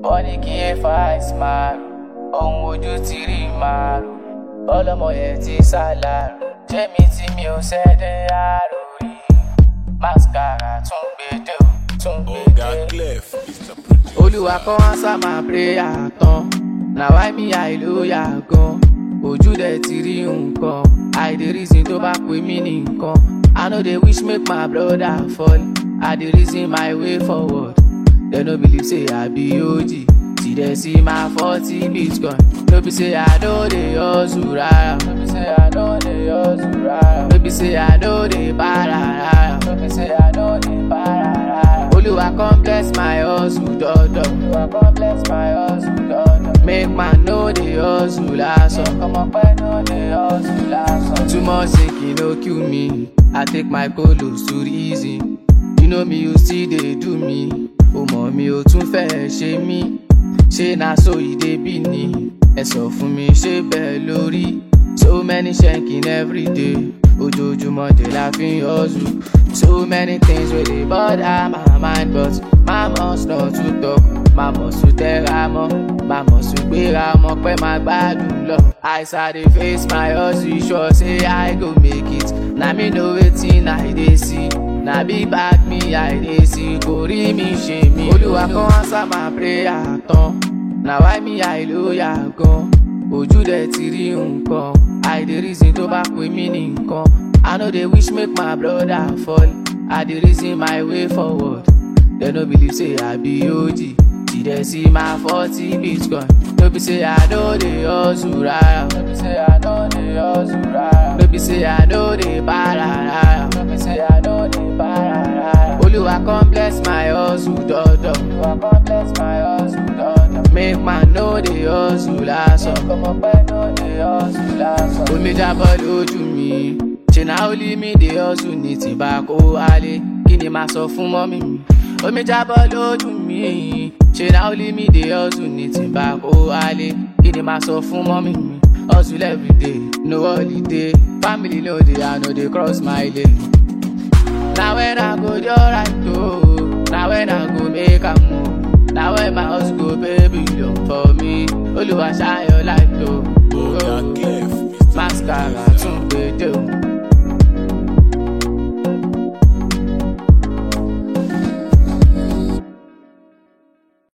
wọ́n ní kí ẹ fa ìsìmáàrù ohun ojú ti rí màrú ọlọ́mọ yẹn ti sálárù jẹ́mi tí mi ò ṣẹ́dẹ̀ àrò rí mascara tún gbèdé o tún Oga gbèdé. Clef is the producer. olúwa kọ́ answer my prayer tán na why me hallelujah gan ojú dẹ̀ ti rí nǹkan i dey reason tó bá pè mí ní nǹkan i no dey wish make my brother fall i dey reason my way forward dem no believe say i be og till dem see my forty bitcoin no be say i no dey hustle rara no be say i no dey hustle rara no be say i no dey para rara no be say i no dey para rara. Olúwa come bless my hustle dọ́dọ̀. Olúwa come bless my hustle dọ́dọ̀. Make man no dey hustle lásán. Ọmọ pẹ́ no dey hustle lásán. Too much sake no kill me. I take my colos to reason. You know me you still dey do me. O mọ̀ mi ò tún fẹ́ ṣe mí. Ṣé na so e dey be ni? Ẹ sọ fún mi ṣé bẹ́ẹ̀ lórí? So many shanking every day. Ojoojúmọ́ dé la fi ń hustle. So many things wey dey bother my mind but my must not to talk. Má mọ̀ sùn tẹ́ra mọ́, má mọ̀ sùn gbéra mọ́ pé má gbádùn lọ. As I dey face my hustle, sure say I go make it. Na me know wetin I dey see. Na big bag me I dey see. Kò rí mi ṣe mí. Olúwa kan answer my prayer tán. Na why me hallelujah gan. Ojú dẹ̀ ti rí nǹkan. I dey reason tó bá pè mí ní nǹkan. I no dey wish make my brother fall. I dey reason my way forward. Dem no believe say I be OG. Till dem see my forty bitcoin. No be say I no dey hustle rara. No be say I no dey hustle rara. No be say I no dey para rara. No be say I no dey para rara. Olúwa come bless my hustle dọ́dọ̀. Olúwa come bless my hustle dọ́dọ̀. Make man no dey hustle lásán. Ọmọ pẹ́ no dey hustle lásán. Omi jábọ́ lójú mi. Ṣé na only me dey hustle ní tìǹbà kó wálé? Kí ni màá sọ fún mọ́mí mi? Omi jábọ́ lójú mi. Ṣé na only me dey hustle ní tìǹbà kó wálé? Kí ni màá sọ fún mọ́mí mi? Hustle everyday, no holiday. Family no dey, I no dey cross my lane. Na when I go dey alright o, na when I go make am o. Na when my house go pay billion for me. Olúwa ṣayọ̀ láìpẹ́ o. Oga Clef is the Mascara producer. tún gbèdé o.